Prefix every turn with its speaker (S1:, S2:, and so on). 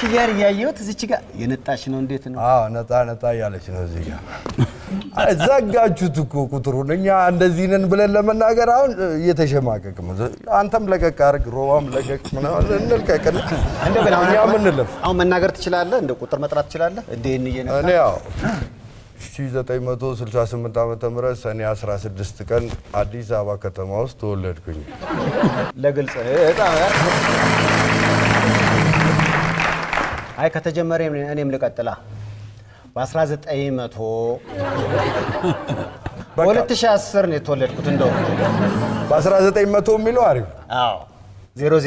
S1: ኪያር እያየሁት እዚች ጋር የነጣች ነው። እንዴት ነው?
S2: አዎ ነጣ ነጣ እያለች ነው እዚህ ጋር። አይ ዘጋችሁት እኮ ቁጥሩን። እኛ እንደዚህ ነን ብለን ለመናገር አሁን እየተሸማቀቅ ነው። አንተም ለቀቅ አድርግ፣ ሮባም ለቀቅ ምናምን እንልቀቅና
S1: እንደው ግን አሁን
S2: እኛ ምንለፍ
S1: አሁን መናገር ትችላለህ? እንደ ቁጥር መጥራት ትችላለህ? እንዴ እየነካ
S2: እኔ ያው 1968 ዓመተ ምህረት ሰኔ 16 ቀን አዲስ አበባ ከተማ ውስጥ ተወለድኩኝ።
S1: ለግልጽ በጣም አይ ከተጀመረ እኔ- እኔም ልቀጥላ በ1900
S2: በቃ
S1: በ2010 ነው የተወለድኩት እንደው
S2: በ1900 የሚለው አሪፍ
S1: አዎ ዜሮ